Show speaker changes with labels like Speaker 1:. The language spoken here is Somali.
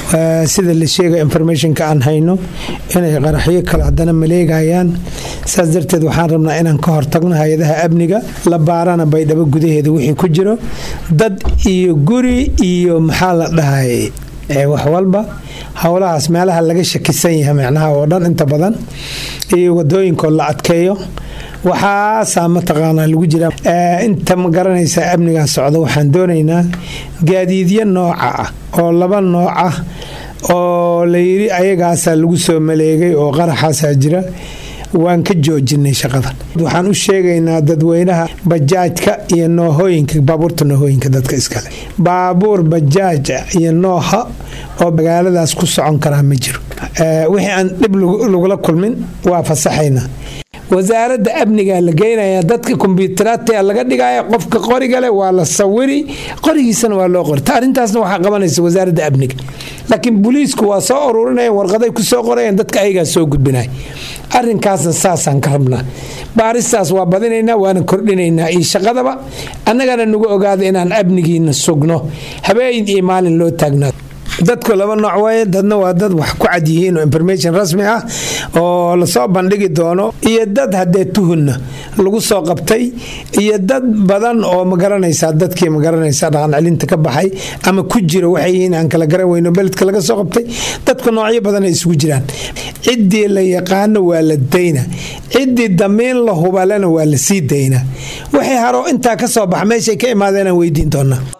Speaker 1: sida la sheegay informationka aan hayno inay qaraxyo kale haddana maleegayaan saas darteed waxaan rabnaa inaan ka hortagno hay-adaha amniga la baarana baydhabo gudaheeda wixii ku jiro dad iyo guri iyo maxaa la dhahay wax walba howlahaas meelaha laga shakisan yahay micnaha oo dhan inta badan iyo wadooyinkoo la adkeeyo waxaasaa mataqaanaa lagu jira inta ma garanaysa amnigaa socda waxaan doonaynaa gaadiidyo nooca ah oo laba nooc ah oo layidhi ayagaasaa lagu soo maleegay oo qaraxaasaa jira waan ka joojinay shaqada waxaan u sheegaynaa dadweynaha bajaajka iyo noohooyinka baabuurta noohooyinka dadka iskale baabuur bajaaj iyo nooha oo magaaladaas ku socon karaa ma jiro wixii aan dhib lagula kulmin waa fasaxaynaa wasaaradda amnigaa la geynaya dadka kombyutaraadta laga dhigaya qofka qorigale waa la sawiri qorigiisana waa loo qorta arrintaasna waxaa qabanaysa wasaaradda amniga laakiin booliisku waa soo ururinaya warqaday ku soo qorayaan dadka ayagaa soo gudbinaya arrinkaasna saasaan ka rabnaa baaristaas waa badinaynaa waana kordhinaynaa iyo shaqadaba annagana nagu ogaada inaan amnigiina sugno habeen iyo maalin loo taagnaa dadku laba nooc waaye dadna waa dad wax ku cad yihiin oo information rasmi ah oo lasoo bandhigi doono iyo dad haddee tuhunna lagu soo qabtay iyo dad badan oo magaranaysaa dadkii magaranaysaa dhaqancelinta ka baxay ama ku jira waxay yihiin aan kala garan weyno beledka laga soo qabtay dadku noocyo badan ay isugu jiraan ciddii la yaqaano waa la dayna ciddii damiin la hubalena waa la sii dayna waxay haro intaa ka soo baxa meeshay ka imaadeenaan weydiin doonaa